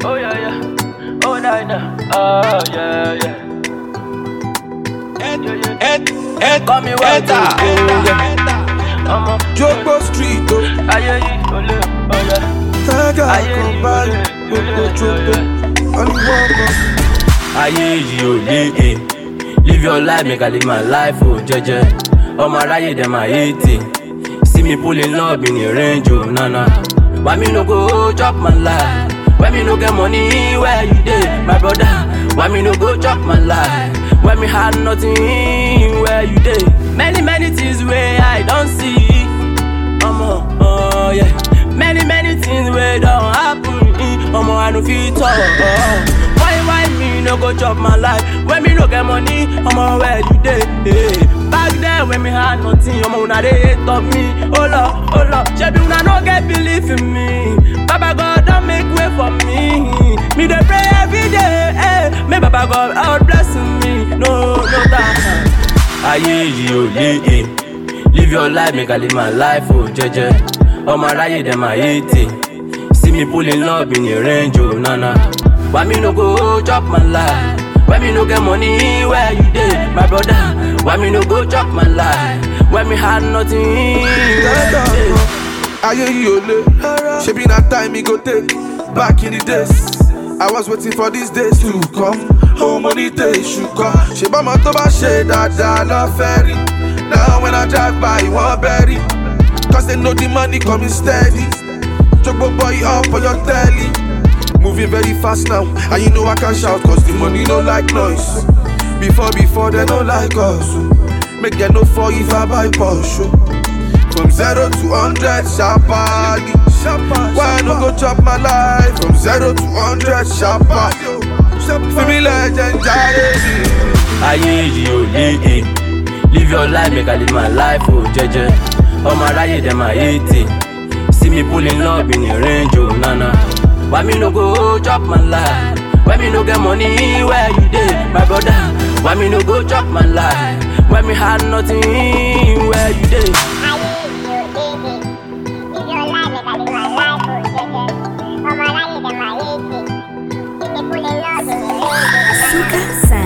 Oh yeah, yeah. Oh nah, nah. Oh yeah, yeah. Ed, Yeah, yeah. Ed, Ed, Call me Walter. Eda, Oh, Eda, yeah. Ọmọ Jogbo street o, ayé yìí ò lè ọ̀yà. tẹ́gà Ayé kan yìí ò báyìí, lè gbogbo jogbo, ọlúwọ́gbọ̀. ayé yìí ò lé e live your life make i live my life o jẹjẹ ọmọ aráyé dem ma hate it see me pulling up in a range o nana why me no go chop my life when me no get money where you dey my brother why me no go chop my life when me had nothing where you dey many many things wey i don see ọmọ uh, yeah. many many things wey don happen eh, ọmọ i no fit talk. Uh, why why me no go chop my life when me no get money ọmọ where you dey. Eh. back then when me had nothing ọmọ una dey hate of me. ó lọ ó lọ ṣebí una no get belief in me. baba god don make way for me. me dey pray every day eh. make baba god out bless me no no time. ayé yìí ò lé e live your life make i live my life o jẹjẹ ọmọ aráyé dem ma hate it see me pulling up in a range o nana why me no go chop my life when me no get money where you dey my brother why me no go chop my life when me had nothing where Tẹ́gà you dey. kan, ayé yìí ò lé, ṣebí na time e go take, back in the days. I was waiting for these days to come. Oh, money tẹ iṣu kan. Ṣé bọ́mọ tó bá ṣe dáadáa lọ fẹ́ rí? Now when I drive by, wọ́n bẹ́rí. Cause they know the money coming steady. Jogbo boy up for your telly. Moving very fast now, and you know I can shout cause the money no like noise. Before, before, they no like us. oh. Make them no fall if I buy Porsche. oh. From zero to hundred, sharply. Why I no go chop my life? From zero to hundred, sharply. Feel me legend, Jare. ayé yìí ò lé e live your life make i live my life o jẹjẹ ọmọ aráyé dem ma hate it see me pulling up in a range o nana why me no go chop my life when me no get money where you dey my brother why me no go chop my life when me had nothing where you dey. Suka